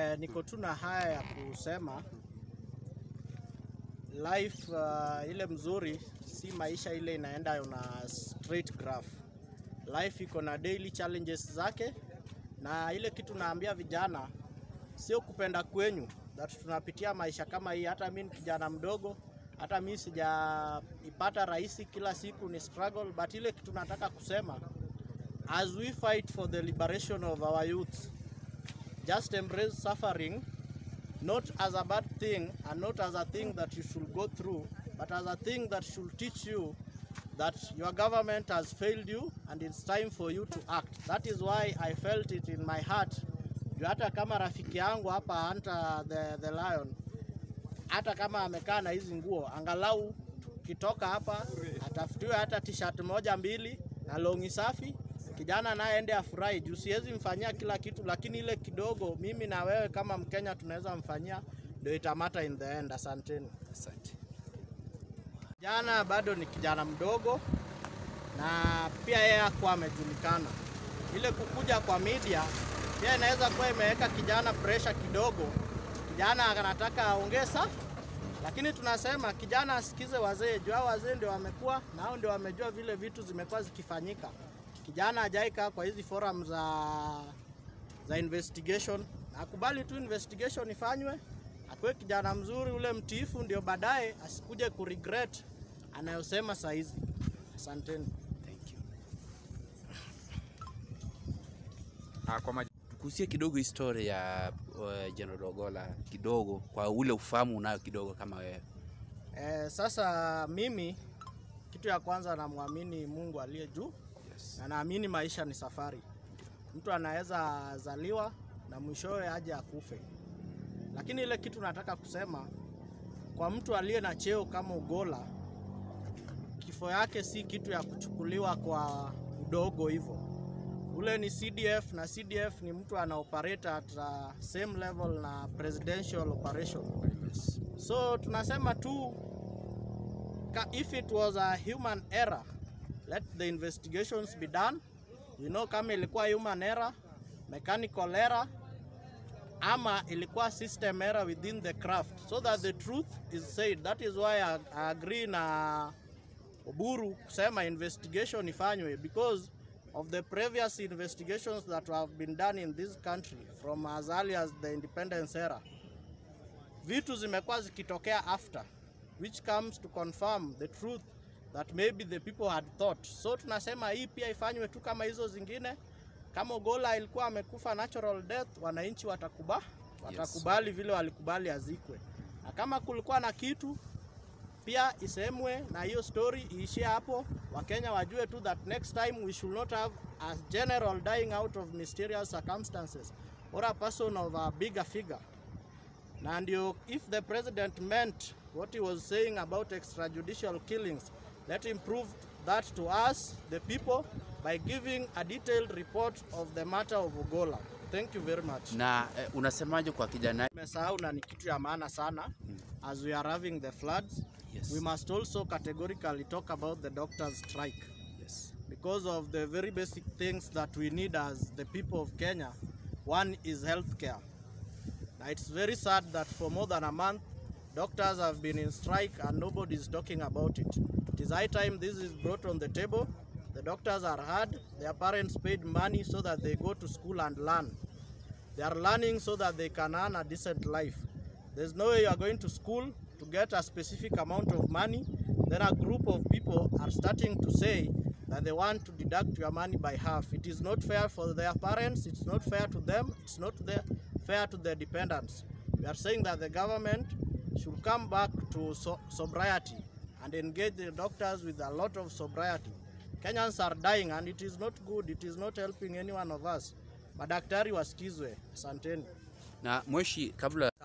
Eh, niko tu na haya ya kusema life uh, ile mzuri si maisha ile inaenda na straight graph. Life iko na daily challenges zake, na ile kitu naambia vijana sio kupenda kwenyu that tunapitia maisha kama hii. Hata mimi ni kijana mdogo, hata mimi sijaipata rahisi, kila siku ni struggle, but ile kitu nataka kusema as we fight for the liberation of our youth just embrace suffering not as a bad thing and not as a thing that you should go through but as a thing that should teach you that your government has failed you and it's time for you to act that is why i felt it in my heart Juu hata kama rafiki yangu hapa Hunter the, the lion hata kama amekaa na hizi nguo angalau tukitoka hapa atafutiwe hata t-shirt moja mbili na longi safi kijana naye ende afurahi juu siwezi mfanyia kila kitu lakini ile kidogo mimi na wewe kama mkenya tunaweza mfanyia ndio itamata in the end asanteni Asante. Kijana bado ni kijana mdogo na pia yeye hakuwa amejulikana. Ile kukuja kwa media pia inaweza kuwa imeweka kijana pressure kidogo. Kijana anataka aongeza, lakini tunasema kijana asikize wazee, juu hao wazee ndio wamekuwa na hao ndio wamejua vile vitu zimekuwa zikifanyika. Kijana hajaikaa kwa hizi forum za za investigation, akubali tu investigation ifanywe, akuwe kijana mzuri ule mtiifu, ndio baadaye asikuje kuregret anayosema saa hizi. Asanteni. Thank you. Ah, kwa maj... tukusie kidogo historia ya uh, General Ogolla kidogo kwa ule ufahamu unayo kidogo kama wewe. Eh, sasa mimi kitu ya kwanza namwamini Mungu aliye juu Yes. na naamini maisha ni safari. Mtu anaweza zaliwa na mwishowe aje akufe, lakini ile kitu nataka kusema kwa mtu aliye na cheo kama Ogolla, kifo yake si kitu ya kuchukuliwa kwa udogo hivyo. Ule ni CDF na CDF ni mtu ana operate at uh, same level na presidential operation. Yes. So tunasema tu ka- if it was a human error let the investigations be done. You know kama ilikuwa human error, mechanical error ama ilikuwa system error within the craft so that the truth is said. That is why I, I agree na Oburu kusema investigation ifanywe because of the previous investigations that have been done in this country from as early as the independence era vitu zimekuwa zikitokea after which comes to confirm the truth that maybe the people had thought. So tunasema hii pia ifanywe tu kama hizo zingine. Kama Ogolla ilikuwa amekufa natural death, wananchi watakuba, watakubali vile walikubali azikwe, na kama kulikuwa na kitu pia isemwe na hiyo story iishie hapo. Wakenya wajue tu that next time we should not have a general dying out of mysterious circumstances or a person of a bigger figure na ndio if the president meant what he was saying about extrajudicial killings let him prove that to us the people by giving a detailed report of the matter of Ogolla thank you very much Na eh, unasemaje kwa kijana? nimesahau na ni kitu ya maana sana as we are having the floods Yes. we must also categorically talk about the doctors strike Yes. because of the very basic things that we need as the people of Kenya. One is healthcare. Now it's very sad that for more than a month, doctors have been in strike and nobody is talking about it. It is high time this is brought on the table. The doctors are hard. Their parents paid money so that they go to school and learn. They are learning so that they can earn a decent life. There's no way you are going to school to get a specific amount of money. Then a group of people are starting to say that they want to deduct your money by half. It is not fair for their parents, it's not fair to them, it's not the- fair to their dependents. We are saying that the government should come back to so- sobriety and engage the doctors with a lot of sobriety. Kenyans are dying and it is not good, it is not helping any one of us. Madaktari wasikizwe. Asanteni. Na Mweshi, kabla